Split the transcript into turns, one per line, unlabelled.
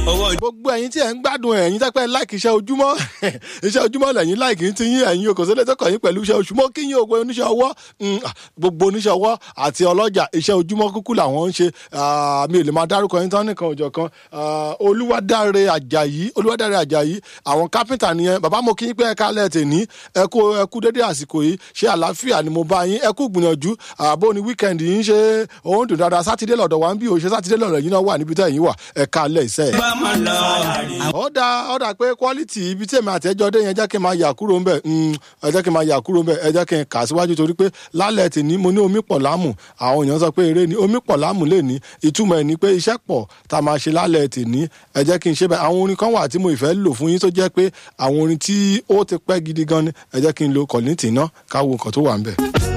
gbogbo ẹ̀yin tí ẹ ń gbádùn ẹ̀yin tẹpẹ láìkì iṣẹ́ ojúmọ́ iṣẹ́ ojúmọ́ lẹ́yìn láìkì ti yín ẹ̀yin kò sílẹ̀ tọkọ yín pẹ̀lú iṣẹ́ oṣù mọ́ kí yín ògbó oníṣẹ́ ọwọ́ gbogbo oníṣẹ́ ọwọ́ àti ọlọ́jà iṣẹ́ ojúmọ́ kúkú làwọn ń ṣe mi ò lè máa dárúkọ yín tán nìkan òjọ̀ kan olúwadáre àjàyí olúwadáre àjàyí àwọn kápẹ́ntà nìyẹn bàbá mo kí yín pé ẹ̀ka alẹ́ tè ní ẹ kú ẹ kú dédé àsìkò yìí ṣé àlàáfíà ni mo bá yín ẹ kú gbìyànjú àbó ni wíkẹ́ndì yín ṣe òun dùn dáadáa sátidé lọ́dọ̀ wa ń bí òṣè sátidé lọ́dọ̀ yín náà wà níbi tẹ́ yín wà ẹ̀ka alẹ́ ìṣe ó dá ó dá pé quality ibi tí èmi àtẹ́jọ́ dé yẹn jẹ́ kí n máa yà kúrò ń bẹ̀ ẹ jẹ́ kí n máa yà kúrò ń bẹ̀ ẹ jẹ́ kí n kà síwájú torí pé lálẹ́ tì ní mo ní omi pọ̀ láàmù àwọn èèyàn sọ pé eré ni omi pọ̀ láàmù lè ní ìtumọ̀ ẹ̀ ni pé iṣẹ́ pọ̀ tá a máa ṣe lálẹ́ tì ní ẹ jẹ́ kí n ṣe bẹ́ẹ̀ àwọn orin kan wà tí mo ìfẹ́ lò fún yín tó jẹ́ pé àwọn orin tí ó ti pẹ́ gidi gan ni ẹ jẹ́ kí n lo kọ̀lìntì náà káwo nǹkan tó wà ń bẹ̀.